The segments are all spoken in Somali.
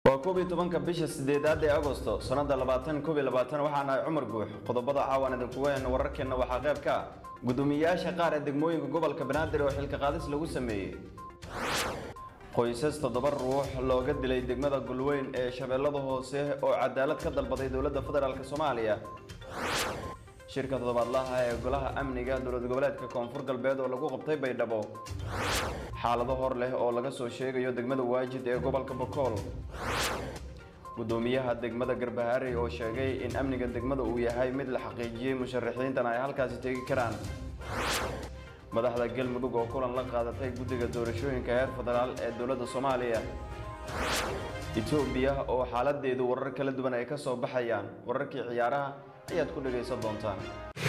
waa koob iyo tobanka bisha sideedaad ee agosto sannada labaatan koob iyo labaatan waxaan ahay cumar guux qodobada caawan idinkuga heyna wararkeenna waxaa qayb ka ah gudoomiyayaasha qaar ee degmooyinka gobolka banaadir oo xilka qaadis lagu sameeyey qoysas toddoba ruux looga dilay degmada gulweyn ee shabeellada hoose oo cadaalad ka dalbaday dowladda federaalk soomaaliya shirka toddobaadlaha ee golaha amniga dowlad goboleedka koonfur galbeed oo lagu qabtay baydhabo xaalado hor leh oo laga soo sheegayo degmada waajid ee gobolka bokool gudoomiyaha degmada garbaharey oo sheegay in amniga degmada uu yahay mid la xaqiijiyey musharaxiintana ay halkaasi tegi karaan madaxda galmudug oo kulan la qaadatay guddiga doorashooyinka heer federaal ee dowladda soomaaliya etoobiya oo xaaladeedu warar kala duwan ay ka soo baxayaan wararkii ciyaaraha ayaad ku dhagaysan doontaan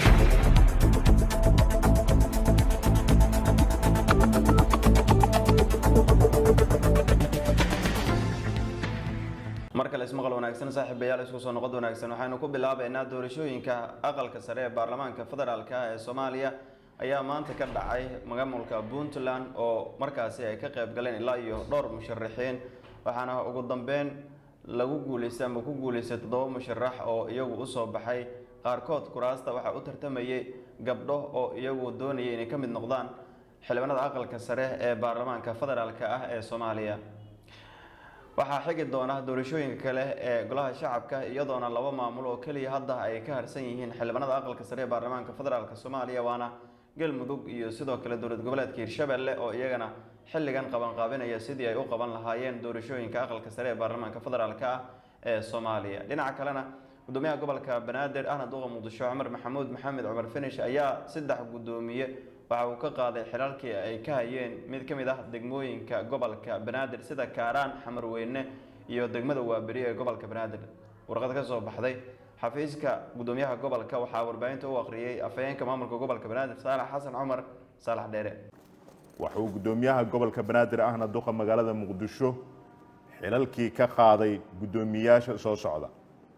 mar kale ismaqal wanaagsan saaxiibayaal isku soo noqod wanaagsan waxaynu ku bilaabaynaa doorashooyinka aqalka sare ee baarlamaanka federaalk ee soomaaliya ayaa maanta ka dhacay maamulka puntland oo markaasi ay ka qayb galeen ilaa iyo dhowr musharaxiin waxaana ugu dambeyn lagu guuleystay ama ku guuleystay toddoba musharax oo iyagu usoo baxay qaarkood kuraasta waxaa u tartamayay gabdho oo iyagu doonayay inay ka mid noqdaan xildhibaanada aqalka sare ee baarlamaanka federaalk ah ee soomaaliya waxaa xigi doona doorashooyinka kale ee golaha shacabka iyadoona laba maamul oo keliya hadda ay ka harsan yihiin xildhibaanada aqalka sare ee baarlamaanka federaalk soomaaliya waana galmudug iyo sidoo kale dowlad goboleedka hirshabelle oo iyagana xilligan qabanqaabinaya sidii ay u qaban lahaayeen doorashooyinka aqalka sare ee baarlamaanka federaalk ah ee soomaaliya dhinaca kalena gudoomiyaha gobolka banaadir ahna duqa muqdisho cumar maxamuud maxamed cumar finish ayaa saddex gudoomiye waxa uu ka qaaday xilaalkii ay ka hayeen mid ka mid ah degmooyinka gobolka banaadir sida kaaraan xamarweyne iyo degmada waaberi ee gobolka banaadir warqad ka soo baxday xafiiska gudoomiyaha gobolka waxaa warbaahinta u aqriyey afhayeenka maamulka gobolka banaadir saalax xasan cumar saalax dheere waxa uu gudoomiyaha gobolka banaadir ahna duqa magaalada muqdisho xilalkii ka qaaday gudoomiyaasha soo socda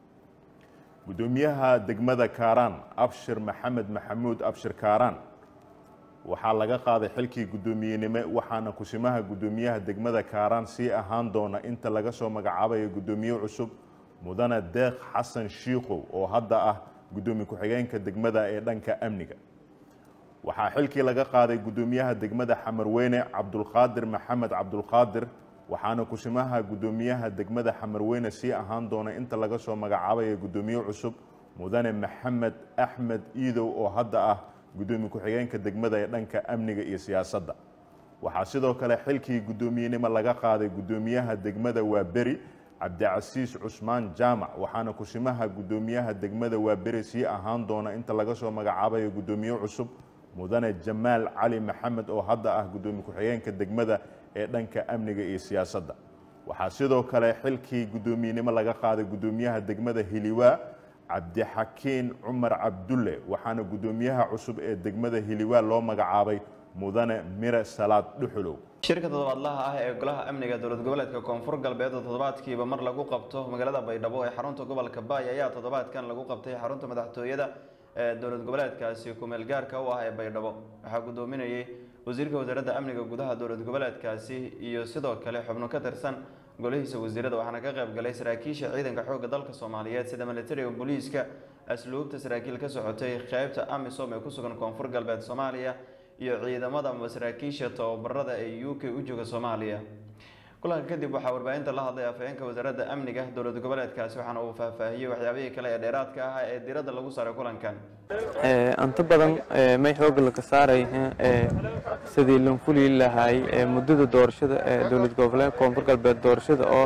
gudoomiyaha degmada kaaraan abshir maxamed maxamuud abshir kaaraan waxaa laga qaaday xilkii guddoomiyenimo waxaana kusimaha guddoomiyaha degmada kaaraan sii ahaan doona inta laga soo magacaabayo guddoomiye cusub mudane deeq xasan shiikow oo hadda ah guddoomiye ku-xigeenka degmada ee dhanka amniga waxaa xilkii laga qaaday guddoomiyaha degmada xamarweyne cabdulqaadir maxamed cabdulqaadir waxaana kusimaha guddoomiyaha degmada xamarweyne sii ahaan doona inta laga soo magacaabayo guddoomiye cusub mudane maxamed axmed iidow oo hadda ah guddoomiye ku-xigeenka degmada ee dhanka amniga iyo siyaasadda waxaa sidoo kale xilkii guddoomiyenimo laga qaaday guddoomiyaha degmada waaberi cabdicasiis cusmaan jaamac waxaana kusimaha guddoomiyaha degmada waaberi sii ahaan doona inta laga soo magacaabayo guddoomiye cusub mudane jamaal cali maxamed oo hadda ah guddoomiye ku-xigeenka degmada ee dhanka amniga iyo siyaasadda waxaa sidoo kale xilkii guddoomiyenimo laga qaaday guddoomiyaha degmada hiliwaa cabdixakiin cumar cabdulle waxaana guddoomiyaha cusub ee degmada hiliwaa loo magacaabay mudane mire salaad dhuxulow shirka toddobaadlaha ah ee golaha amniga dowlad goboleedka koonfur galbeed oo toddobaadkiiba mar lagu qabto magaalada baydhabo ee xarunta gobolka baay ayaa toddobaadkan lagu qabtay xarunta madaxtooyada ee dowlad goboleedkaasi kumeel gaarka u ah ee baydhabo waxaa guddoominayay wasiirka wasaaradda amniga gudaha dowlad goboleedkaasi iyo sidoo kale xubno ka tirsan golihiisa wasiirada waxaana ka qayb galay saraakiisha ciidanka xoogga dalka soomaaliyeed sida militariga booliiska asluubta saraakiil ka socotay qeybta amisom ee ku sugan koonfur galbeed soomaaliya iyo ciidamada ama saraakiisha tababarada ee u k u jooga soomaaliya kulanka kadib waxaa warbaahinta la hadlay afhayeenka wasaaradda amniga dowlad goboleedkaasi waxaana uu faahfaahiyey waxyaabihii kale ee dheeraadka ah ee diradda lagu saaray kulankan inta badan may xooga laga saaray sidii lan fuli lahay muddada doorashada ee dowlad goboleed koonfur galbeed doorashada oo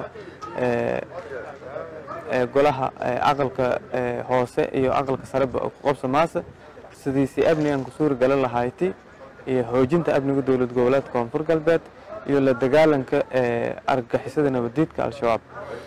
golaha aqalka hoose iyo aqalka sareba ku qabsa maase sidiisi amnigan ku suuri galan lahayti iyo xoojinta amniga dowlad goboleed koonfur galbeed iyo la dagaalanka argagixisada nabadiidka al-shabaab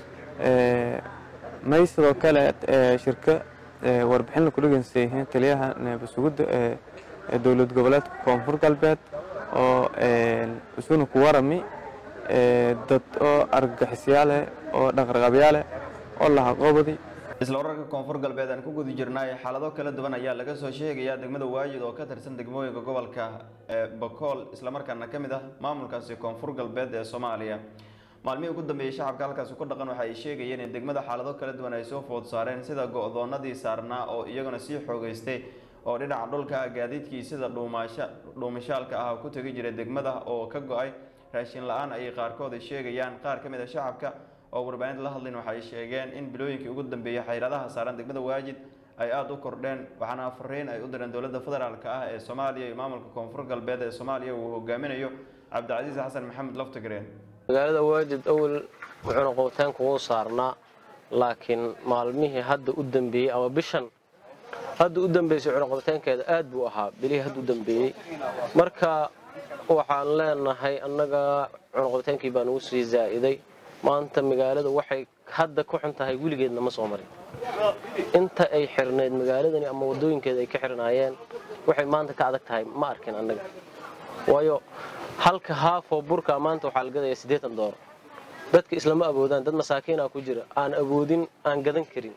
may sidoo kale shirka warbixin la kudhegeynsay taliyaha neebasugudda ee dowlad goboleedka koonfur galbeed oo isuna ku warami dad oo argagixisyaale oo dhaqraqabyaale oo lahaqoobadi isla wararka koonfur galbeed aan ku guda jirnay xaalado kala duwan ayaa laga soo sheegayaa degmada waajid oo ka tirsan degmooyinka gobolka ee bakool islamarkaana ka mid ah maamulkaasi koonfur galbeed ee soomaaliya maalmihii ugu dambeeyey shacabka halkaasi ku dhaqan waxa ay sheegayeen in degmada xaalado kala duwan ay soo food saareen sida go-doonadii saarnaa oo iyaguna sii xoogeystay oo dhinaca dhulka gaadiidkii sida dhuumaasha dhuumashaalka ah ku tegi jiray degmada oo ka go-ay raashin la-aan ayay qaarkood ay sheegayaan qaar ka mid a shacabka oo warbaahinta la hadlayn waxay sheegeen in bilooyinkii ugu dambeeyey xayradaha saaran degmada waajid ay aada u kordheen waxaana fariin ay u direen dowladda federaalk ah ee soomaaliya iyo maamulka koonfur galbeed ee soomaaliya uu hogaaminayo cabdicasiis xasan maxamed laftigreen magaalada waajid awal wuxuuna qowtaanka uu saarnaa laakiin maalmihii hadda u dambeeyey ama bishan hadda u dambeysay cunaqabataankeeda aad buu ahaa bilihii hadda u dambeeyey marka waxaan leenahay annaga cunaqabataankii baa nagu sii zaa'iday maanta magaalada waxay hadda ku xun tahay weligeedna ma soo marin inta ay xirnayd magaaladani ama wadooyinkeeda ay ka xirnaayeen waxay maanta ka adag tahay ma arkin annaga waayo halka haafoo burka maanta waxaa la gadayaa siddeetan dooro dadka islama awoodaan dad masaakiinaa ku jira aan awoodin aan gadan karin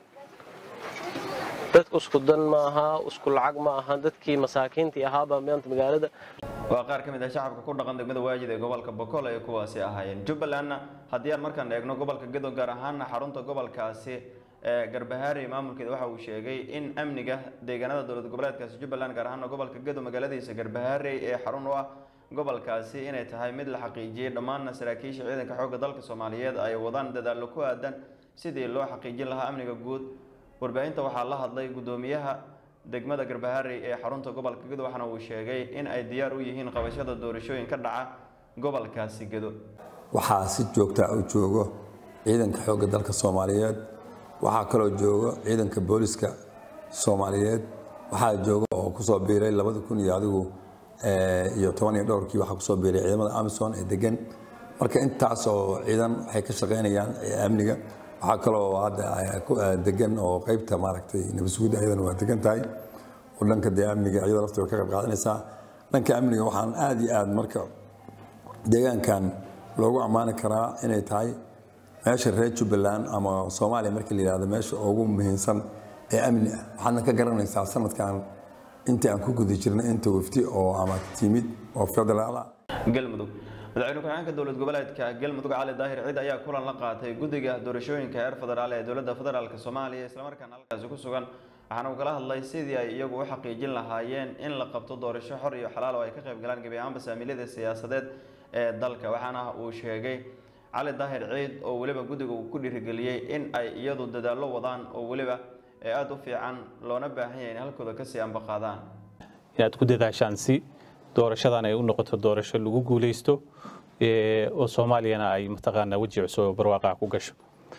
dadku isku dan ma aha isku lacag ma aha dadkii masaakiintii ahaabaa maanta magaalada waa qaar ka mid ah shacabka ku dhaqan degmada waajid ee gobolka bokool ay kuwaasi ahaayeen jubbalandna haddii aan markaan eegno gobolka gedo gaar ahaana xarunta gobolkaasi ee garbahaari maamulkeeda waxa uu sheegay in amniga deegaanada dowlad goboleedkaasi jubbaland gaar ahaana gobolka gedo magaaladiisa garbahaarey ee xarun u ah gobolkaasi inay tahay mid la xaqiijiyey dhammaanna saraakiisha ciidanka xoogga dalka soomaaliyeed ay wadaan dadaallo ku aadan sidii loo xaqiijin lahaa amniga guud warbaahinta waxaa la hadlay guddoomiyaha degmada garbaharey ee xarunta gobolka gedo waxaana uu sheegay in ay diyaar u yihiin qabashada doorashooyin ka dhaca gobolkaasi gedo waxaa si joogta u joogo ciidanka xoogga dalka soomaaliyeed waxaa kaloo joogo ciidanka booliska soomaaliyeed waxaa jooga oo kusoo biiray labada kun iyo adigu iyo toban iyo dhowrkii waxaa kusoo biiray ciidamada amison ee degan marka intaas oo ciidan waxay ka shaqaynayaan amniga waxaa kaloo hadda degan oo qeybta maaragtay nabadsuguda ayadana waa degan tahay oo dhanka dee amniga iyadoo lafteeda ka qayb qaadanaysaa dhanka amniga waxaan aad iyo aad marka deegaankan loogu ammaani karaa inay tahay meesha reer jubbaland ama soomaaliya markii la yidhahdo meesha ugu muhiimsan ee amni ah waxaadna ka garanaysaa sanadkan intii aan ku guda jirnay inta wafti oo ama timid oo federaal ah galmudug madaxweyne ku-xigeenka dowlad goboleedka galmudug cali daahir ciid ayaa kulan la qaatay guddiga doorashooyinka heer federaal ee dowladda federaalk soomaaliya islamarkaana halkaasi ku sugan waxaana uu kala hadlay sidii ay iyagu u xaqiijin lahaayeen in la qabto doorasho xor iyo xalaal oo ay ka qayb galaan gebi ahaanba saamiilyada siyaasadeed ee dalka waxaana uu sheegay cali daahir ciid oo weliba guddiga uu ku dhiirigeliyey in ay iyadu dadaallo wadaan oo weliba ee aada u fiican loona baahan yahay in halkooda kasii ambaqaadaan inaad ku dadaashaan si doorashadan ay u noqoto doorasho lagu guuleysto oo soomaaliyana ay mataqaanaa weji cusub oo barwaaqaa ku gasho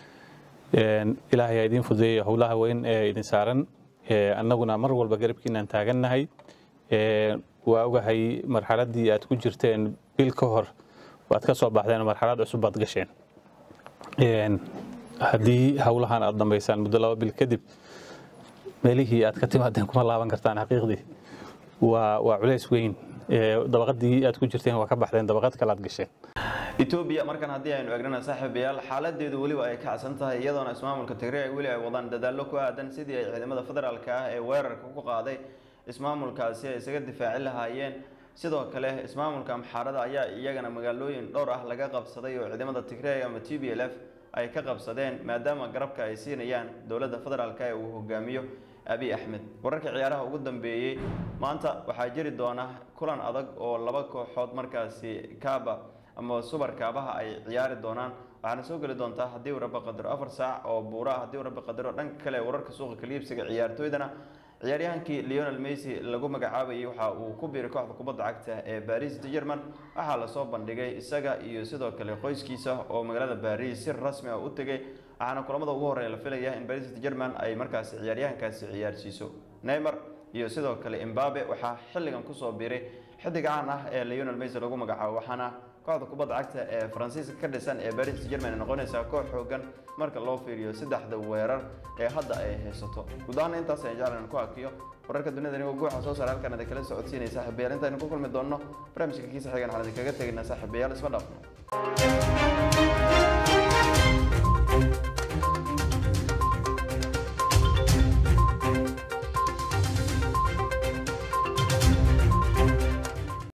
ilaahay ha idiin fududeeyo howlaha weyn ee idin saaran annaguna mar walba garabkiinaan taagannahay waa ogahay marxaladdii aad ku jirteen bil ka hor waad ka soo baxdeen marxalad cusub baad gasheen haddii howlahan aad dhambaysaan muddo laba bil kadib meelihii aad ka timaadeen kuma laaban kartaan xaqiiqdii waa waa culays weyn dabaqadii aad ku jirteen waa ka baxdeen dabaqad kale aad gasheen etoobiya markan haddii aynu eegnana saaxiibayaal xaaladeedu weliba ay kacsan tahay iyadoona ismaamulka tigray weli ay wadaan dadaallo ku aadan sidii ay ciidamada federaalk ah ee weerarka ku qaaday ismaamulkaasi ay isaga difaaci lahaayeen sidoo kale ismaamulka amxaarada ayaa iyagana magaalooyin dhowr ah laga qabsaday oo ciidamada tigray ama t b l f ay ka qabsadeen maadaama garabka ay siinayaan dowladda federaalk ee uu hogaamiyo abiy axmed wararka ciyaaraha ugu dambeeyey maanta waxaa jiri doona kulan adag oo laba kooxood markaasi kaaba ama subar kaabaha ay ciyaari doonaan waxaana soo geli doontaa haddii uu rabbi qadaro afar saac oo buura haddii uu rabbi qadaro dhanka kale wararka suuqa kaliibsiga ciyaartooydana ciyaaryahankii leonel mesy lagu magacaabayay waxa uu ku biiray kooxda kubadda cagta ee baris german waxaa lasoo bandhigay isaga iyo sidoo kale qoyskiisa oo magaalada baris si rasmi ah u tegay waxaana kulamada ugu horeeya la filaya in baris german ay markaasi ciyaaryahankaasi ciyaarsiiso neymar iyo sidoo kale imbabe waxaa xilligan kusoo biiray xidig caan ah ee leonel mesy lagu magacaabo waxaana kooxda kubadda cagta ee faransiiska ka dhisan ee baris german noqonaysaa koox xoogan marka loo fiiriyo saddexda weerar ee hadda ay haysato guud ahaan intaas ayaan jeclan ku hakiyo wararka dunida anigoo guuxa soo saara halkan idin kala socodsiinaya saaxiibayaal intaynu ku kulmi doonno barnaamijka kiisa xigan waxaan idinkaga tegaynaa saaxiibayaal isma dhaafno